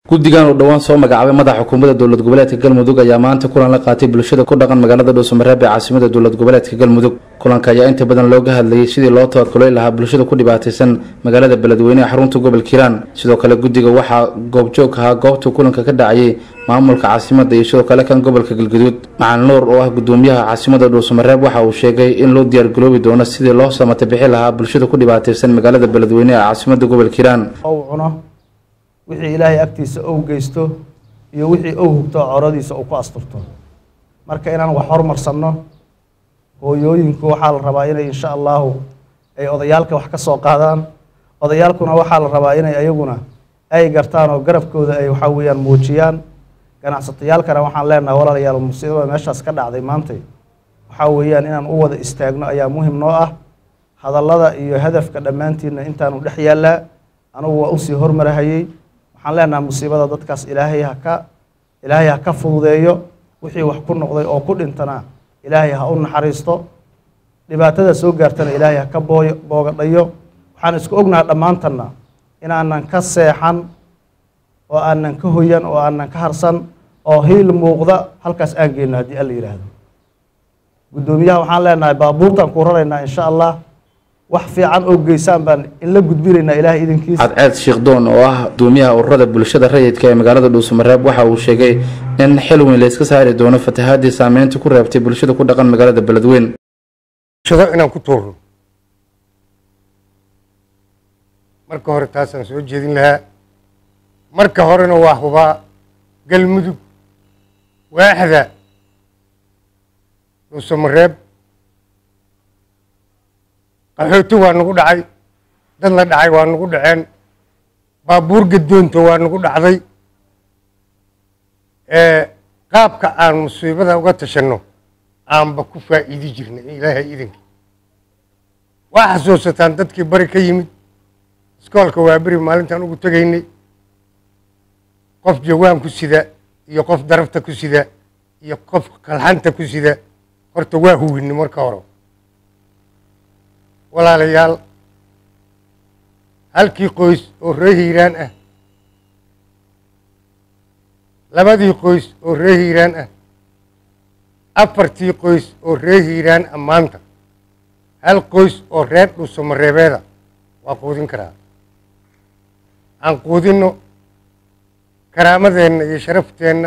guddigan uu dhowaan soo magacaabay madaxa xukuumadda dowlad goboleedka galmudug ayaa maanta kulan la qaatay bulshada ku dhaqan magaalada dhuusamareeb ee caasimada dowlad goboleedka galmudug kulanka ayaa inta badan looga hadlayay sidii loo tabakulay lahaa bulshada ku dhibaataysan magaalada beledweyne ee xarunta gobolka hiiraan sidoo kale guddiga waxaa goobjoog ahaa goobta kulanka ka dhacayay maamulka caasimada iyo sidoo kale kan gobolka galguduud macalin nuur oo ah gudoomiyaha caasimada dhuusamareeb waxa uu sheegay in loo diyaargaroobi doono sidii loo samata bixi lahaa bulshada ku dhibaataysan magaalada beledweyne ee caasimada gobolka hiiraan cuno wixii ilaahay agtiisa ou geysto iyo wixii ou hugto coradiisa uu ku asturto marka inaan wax hormarsanno hooyooyinku waxaa la rabaa inay insha allahu ay odayaalka wax ka soo qaadaan odayaalkuna waxaa la rabaa inay ayaguna ay gartaan oo garabkooda ay waxaa weeyaan muujiyaan ganacsatayaalkana waxaan leenahay walaalayaal musiibada meeshaas ka dhacday maantay waxaa weeyaan inaan u wada istaagno ayaa muhim noo ah hadallada iyo hadafka dhammaantiinna intaanu dhex yaallaa anugu waa usii hormarahayey waxaan leenahay musiibada dadkaas ilaahay haka ilaahay ha ka fududeeyo wixii wax ku noqday oo ku dhintana ilaahay ha u naxariisto dhibaatada soo gaartana ilaahay ha ka booy boogadhayo waxaan isku ognahay dhammaantanna inaanan ka seexan oo aanan ka hoyan oo aanan ka harsan oo hiil muuqda halkaas aan geyno haddii alla yidhaahdo guddoomiyaha waxaan leenahay baabuurtaan ku raraynaa insha allah wax fiican oo geysaan baan in la gudbinaynaa ilaahay idinkiisa cadceed sheekdoon oo ah gudoomiyaha ururada bulshada rayidka ee magaalada dhuusamareeb waxa uu sheegay in xil weyn la iska saari doono fatahaadii saameynta ku reebtay bulshada ku dhaqan magaalada beledweyn shado inaan ku tuurno marka hore taasaan soo jeedin lahaa marka horena waa hubaa galmudug waaxda dhuusamareeb qaxooti waa nagu dhacay dad la dhacay waa nagu dhaceen baabuur gadoonta waa nagu dhacday qaabka aan musiibada uga tashanno aanba ku faa'iidi jirnay ilaahay idinkii waa xasuusataan dadkii bari ka yimid iskoolka waa beri maalintaan ugu tegaynay qof jawaan ku sida iyo qof darafta ku sida iyo qof kalxanta ku sida horta waa huwinni marka hore walaalayaal halkii qoys oo ree hiiraan ah labadii qoys oo ree hiiraan ah afartii qoys oo ree hiiraan ah maanta hal qoys oo reer dhuusamareebeeda waa quudin karaa aan quudinno karaamadeenna iyo sharafteenna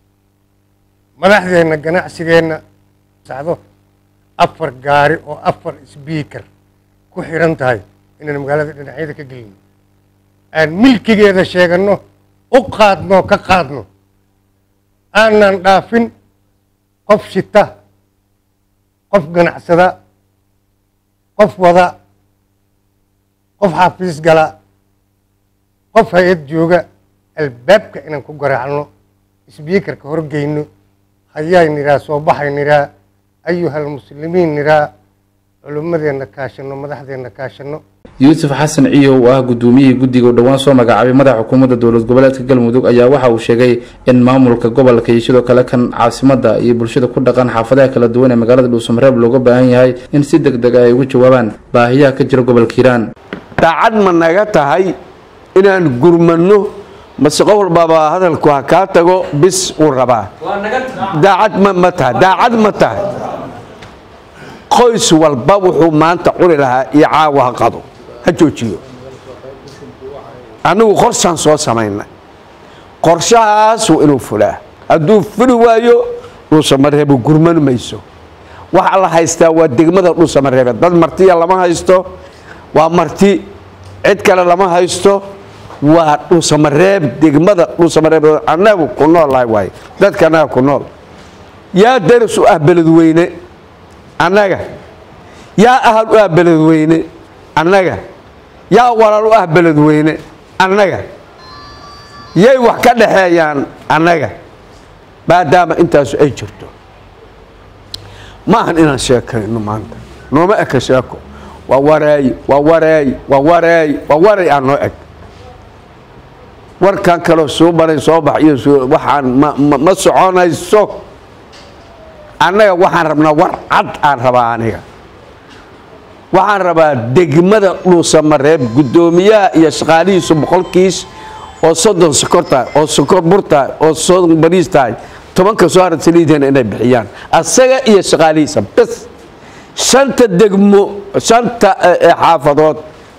madaxdeenna ganacsigeenna sacdo afar gaari oo afar sbiikar ku xiran tahay inaan magaalada dhinacyada ka gelino aan milkigeeda sheeganno u qaadno ka qaadno aanan dhaafin qof shita qof ganacsada qof wada qof xafiis gala qof hay-ad jooga albaabka inaan ku garaacno sbiikarka horgeyno hayaay niraa soo baxay niraa ayuhal muslimiin niraa culimmadeenna kaashanno madaxdeenna kaashanno yuusuf xasan ciyow oo ah gudoomiyihii guddiga u dhowaan soo magacaabay madaxa xukuumadda dowlad goboleedka galmudug ayaa waxa uu sheegay in maamulka gobolka iyo sidoo kale kan caasimada iyo bulshada ku dhaqan xaafadaha kala duwan ee magaalada dhuusamareeb looga baahan yahay in si deg deg ah ay uga jawaabaan baahiyaha ka jira gobolka hiiraan daacad ma naga tahay inaan gurmanno mase qof walbaaba hadalku ha kaa tago bis uu rabaa daacad ma tahay daacad ma tahay qoys walba wuxuu maanta cuni lahaa iyo caawa ha qado ha joojiyo annagu qorshaan soo samaynay qorshahaasu inuu fulaa hadduu fuli waayo dhuusamareebo gurman mayso waxa la haystaa waa degmada dhuusamareebe dad martiya lama haysto waa marti cid kale lama haysto waa dhuusamareeb degmada dhuusamareeb annagu ku noolahay waaye dadka annaga ku nool yaa daris u ah beledweyne annaga yaa ahal u ah beledweyne annaga yaa walaal u ah beledweyne annaga yay wax ka dhaxeeyaan annaga maadaama intaasu ay jirto ma ahan inaan sheekayno maanta nooma eka sheeko waa wareey waa wareey waa wareey waa wareey aan noo eg warkan kaloo soo baray soo bax iyo waxaan ma soconayso annaga waxaan rabnaa war cad aan rabaa aniga waxaan rabaa degmada dhuusamareeb guddoomiyaha iyo shaqaalihiisu boqolkiis oo soddon sokor tahay oo sokor bur tahay oo soddon bariis tahay tobanka soo hara saliidana inay bixiyaan asaga iyo shaqaalihiisa bes shanta degmo shanta xaafadood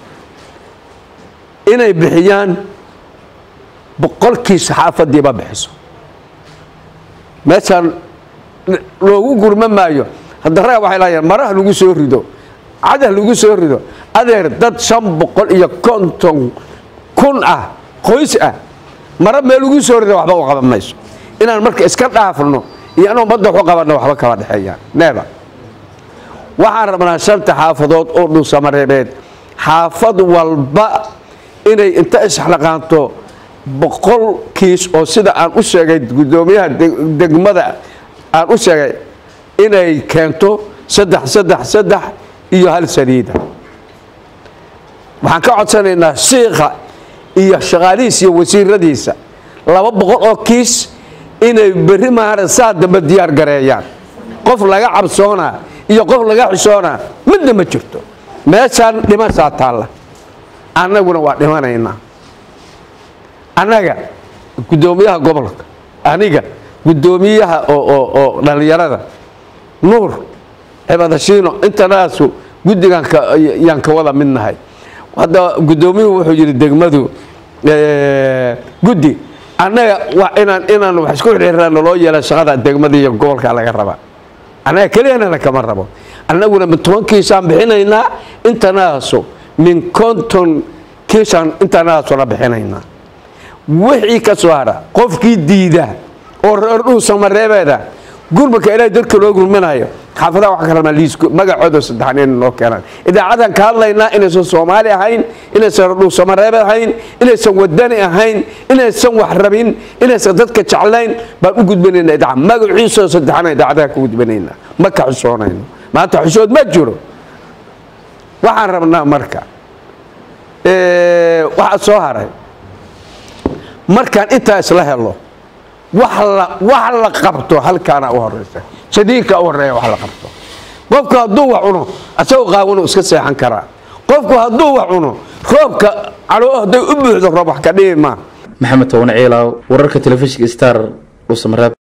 inay bixiyaan boqolkiisa xaafadiiba bixiso meeshaan loogu gurma maayo hadda raga waxay laayeen maraha lagu soo rido cadah lagu soo rido adeer dad shan boqol iyo konton kun ah qoys ah mara meel lagu soo rido waxba u qaban mayso inaan marka iska dhaafno iyo in ummadda waxu qabanno waxba kama dhexeeyaan neeba waxaan rabnaa shanta xaafadood oo dhuusamareebeed xaafad walba inay inta isxlaqaanto boqol kiis oo sida aan u sheegay guddoomiyaha degmada aan u sheegay inay keento saddex saddex saddex iyo hal saliida waxaan ka codsanaynaa shiikha iyo shaqaalihiisa iyo wasiiradiisa laba boqol oo kiis inay berri maara saa dambe diyaar gareeyaan qof laga cabsoonaa iyo qof laga xishoonaa midna ma jirto meeshaan dhimasaa taalla annaguna waa dhimanaynaa annaga guddoomiyaha gobolka aniga guddoomiyaha oo dhallinyarada nuur cibadashiino intanaasu guddigan yaan ka wada mid nahay hadda guddoomiyuhu wuxuu yidhi degmadu guddi annaga inaan inaan wax isku xirxiraan loo yeela shaqada degmada iyo gobolka laga rabaa annaga keliyana kama rabo annaguna min toban kiisaan bixinaynaa intanaasu min konton kiisaan intanaasuna bixinaynaa wixii ka soo hara qofkii diida oo reer dhuusamareebeeda gurmaka ilaahay dadka loo gurminayo xaafadaha wax kalama liisku magacooda saddexan inay noo keenaan idaacadan ka hadlaynaa inaysan soomaali ahayn inaysan dhuusamareebe ahayn inaysan wadani ahayn inaysan wax rabin inaysan dadka jeclayn baan u gudbinaynaa idaaca magaciisoo saddexan idaacadaha ka gudbinaynaa ma ka xusoonayno maanta xusood ma jiro waxaan rabnaa marka waxaa soo haray markaan intaa isla helo wax la qabto halkaana u horeysa shadiidka u horeeya wax la qabto qofku hadduu wax cuno asagoo qaawanu iska seexan karaa qofku hadduu wax cuno roobka caloo hadday u buuxdo roob wax ka dhibi maa maxamed toban ciilaaw wararka telefishinka star dhuusamareeb